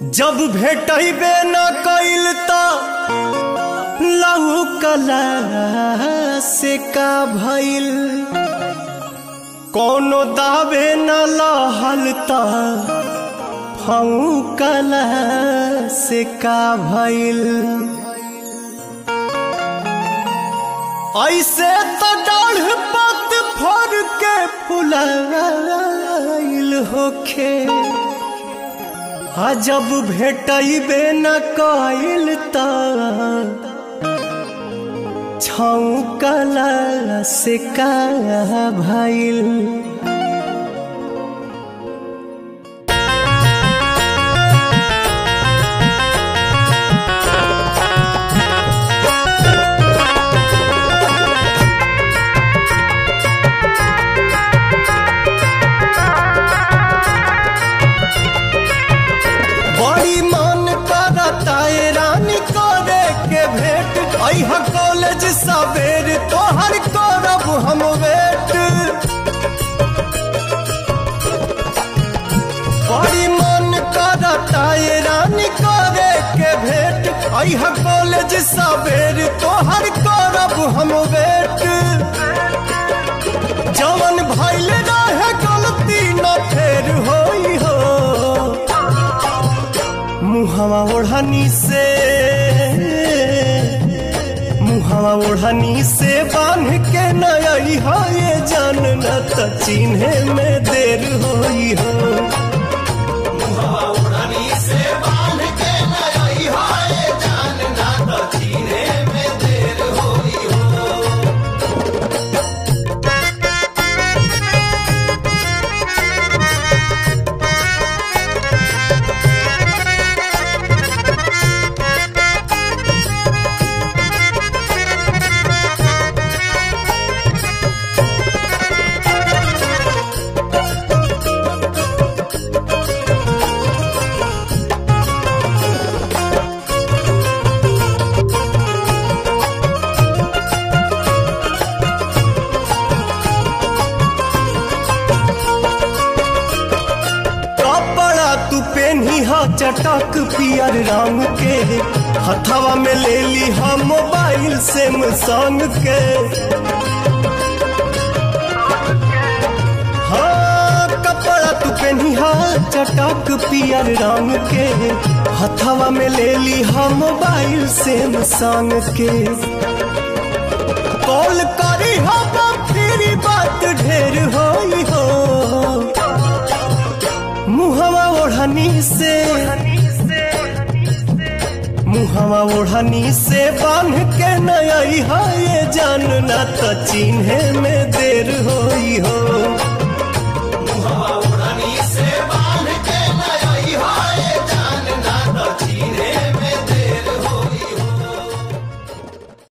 जब भेटबे न कइल त लहू कला से का भइल कोनो दावे न लहल त फऊ कला से का भइल ऐसे तो डाढ़ पत फर के फुलाइल होखे आ जब भेटबे न कइल त छौकला से का भइल बड़ी मन करता ए रानी करे के भेंट अह कॉलेज सवेर तोहर करब हम वेट बड़ी मन करता ए रानी करे के भेंट अह कॉलेज सवेर तोहर करब हम वेट जवन भइल रहे गलती न फेर होई हो मुहवा ओढ़नी से मुहवा ओढ़नी से बांध के नई हो ये जान न त चिन्हे में देर होई हो कपड़ा तू पेनी हा चटक पियर रंग के हथवा में ले ली हा मोबाइल से संग के हाँ कपड़ा तू पेनी हा चटक पियर रंग के हथवा में ले ली हा मोबाइल से संग के कॉल करी हा फिर बात ढेर होई हो मुहवा ओढ़नी से मुहवा ओढ़नी से बांध के नई है ये जान न त चिन्हे में देर होई हो